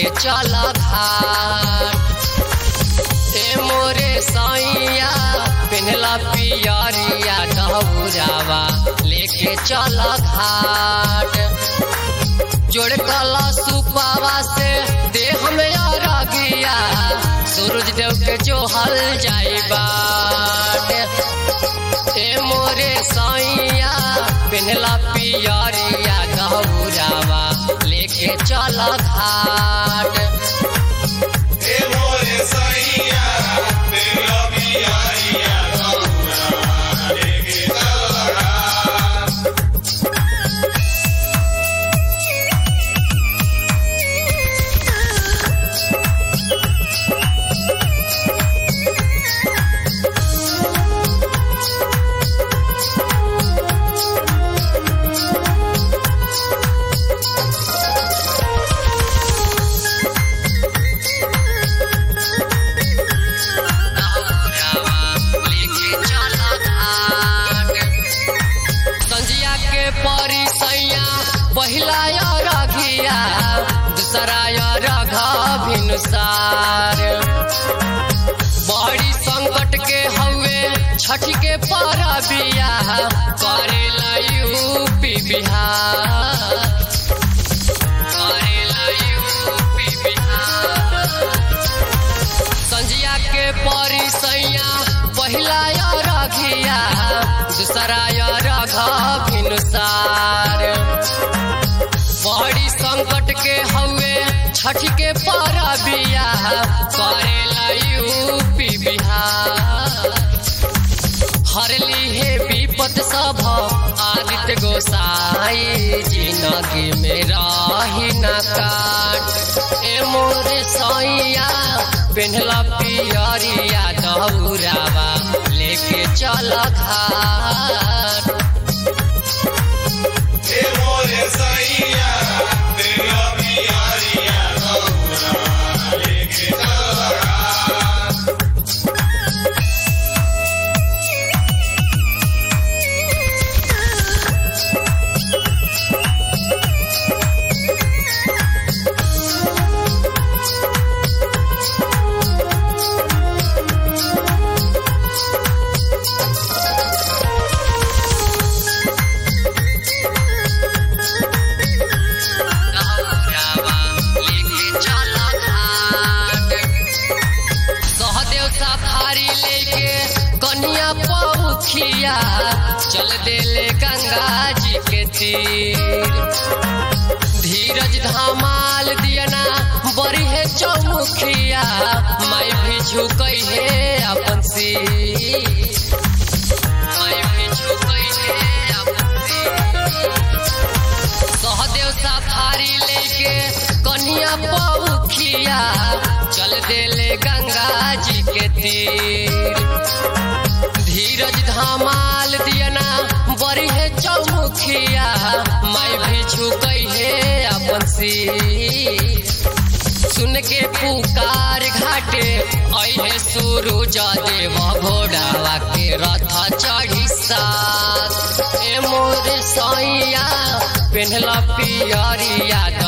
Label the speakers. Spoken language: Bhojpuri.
Speaker 1: लेके चल घाट ए मोरे सैया पेनला पियरिया दहुरावा लेके चल घाट जोड़ कला सुपावा से देह में अरगिया सूरज देव के जो हल जाई बाट ए मोरे सैया पेनला पियरिया दहुरावा लेके चल घाट
Speaker 2: हे मोरे सैया तेरा बियारिया गौरा लेके चल
Speaker 1: संजिया के परी सैया पहिला रघिया दूसरा रघ भिनुसार बड़ी संकट के हवे छठ के परबिया करेला यूपी बिहार करेला यूपी बिहार संजिया के परी सैया पहिला रघिया दूसरा रघ भिनुसार बड़ी संकट के हवे छठ के परबिया करेला यूपी बिहार हरली हे विपद सब आदित्य गोसाई जिंदगी में रही न काट ए मोरे सैया पेन्हला पियरिया दौरावा लेके चल घाट
Speaker 2: हे मोरे सैया तेरा बियारिया गौरा लेके चल
Speaker 1: दौरावा लेके चल घाट सहदेव सफारी लेके कन्या पौखिया चल देले गंगा जी के तीर धीरज धमाल दियना बड़ी है चौमुखिया मैं भी झुकई है अपन सिर मैं भी झुकई है अपन सिर सहदेव सफारी लेके कन्या पौखिया चल देले गंगा जी के तीर धीरज धमाल दियना बड़ी है चौमुखिया मैं भी झुकई है अपन सिर सुन के पुकार घाटे अहे सूरज देव घोड़ावा के रथ चढ़ी साथ ए मोर सैया पेन्हला पियरिया